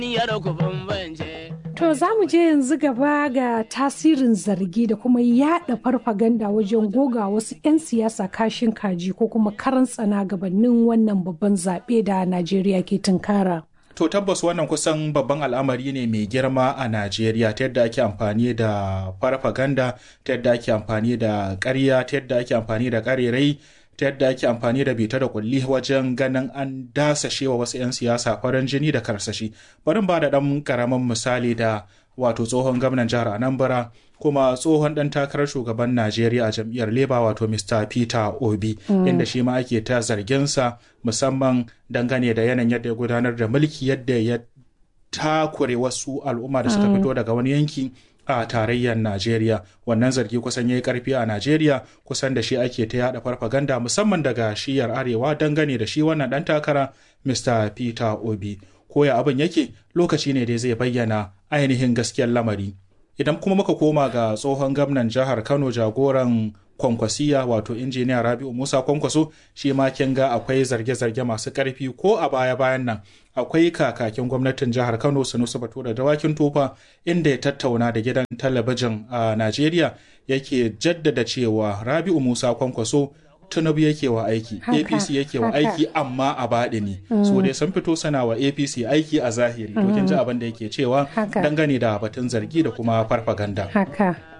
To za mu je yanzu gaba ga tasirin zargi da kuma yada farfaganda wajen goga wasu 'yan siyasa kashin kaji ko kuma karan tsana gabanin wannan babban zaɓe da Najeriya ke tunkara. To tabbas wannan kusan babban al'amari ne mai girma a Najeriya ta yadda ake amfani da farfaganda, ta yadda ake amfani da ƙarya, ta yadda ake amfani da ƙarerai, ta yadda ake amfani da bita da kulli wajen ganin an dasashe wa wasu 'yan siyasa farin jini da karsashi. Bari ba da ɗan ƙaramin misali da wato tsohon gwamnan jihar Anambra kuma tsohon ɗan takarar shugaban Najeriya a jam'iyyar Labour wato Mr. Peter Obi inda shi ma ake ta zarginsa musamman dangane da yanayin yadda ya gudanar da mulki yadda ya takure wasu al'umma da suka fito daga wani yanki a tarayyar Najeriya wannan zargi kusan ya yi karfi a Najeriya kusan da shi ake ta yada farfaganda musamman daga shiyar arewa dangane da shi wannan ɗan takara Mr. Peter Obi koya abin yake lokaci ne dai zai bayyana ainihin gaskiyar lamari idan kuma muka koma ga tsohon gwamnan jihar kano jagoran kwankwasiya wato injiniya rabi'u musa kwankwaso shi ma kin ga akwai zarge-zarge masu karfi ko a baya-bayan nan akwai kakakin gwamnatin jihar kano sanusi batura dawakin tofa inda ya tattauna da gidan talabijin a najeriya yake jaddada cewa rabi'u musa kwankwaso tinubu yake wa aiki apc yake wa aiki amma a baɗi ne so dai sun fito sana wa apc aiki a zahiri to kin ji abin da yake cewa dangane da batun zargi da kuma farfaganda haka